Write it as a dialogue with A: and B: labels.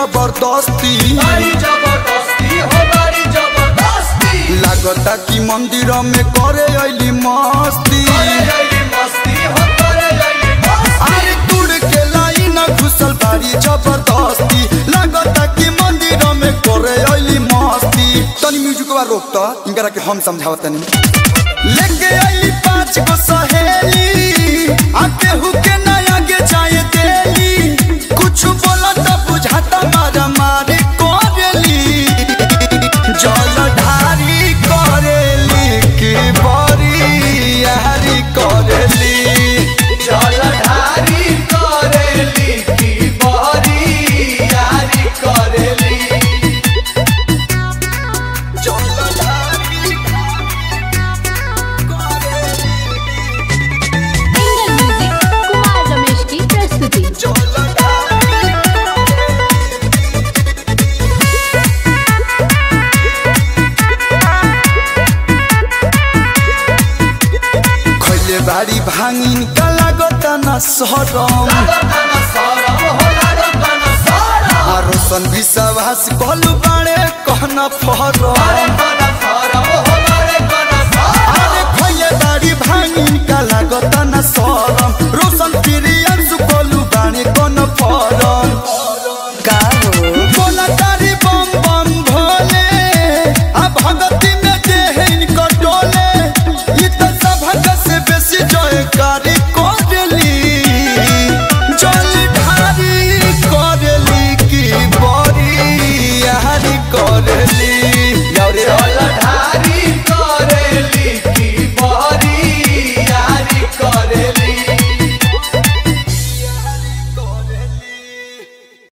A: जबरदस्ती
B: बड़ी जबरदस्ती हो बड़ी जबरदस्ती
A: लागता कि मंदिर में करे अली मस्ती
B: करे अइली मस्ती हो करे अइली मस्ती
A: अरे तुड़ के लाइन घुसल बारी जबरदस्ती लागता कि मंदिर में करे अली मस्ती तनी म्यूजिक बा रोक त इनकरा के हम समझावत तनी लेके अली पांच गो सहेली आके हुके ना आगे जाए देली कुछ बोला त बुझाता मारा मारी करेली जल ढारी करेली की बरी यारी करेली
B: जलधारी करेली की बहरी यारी करेली
C: इंगल म्यूजिक कुमार रमेश की प्रस्तुति
A: खैले बारी भांगिन का लागत न सरम
B: लागताना सरम हो लागताना सरम
A: आरोसन विश्वास कहलु बाड़े कहना फरम
B: अरे बड़ा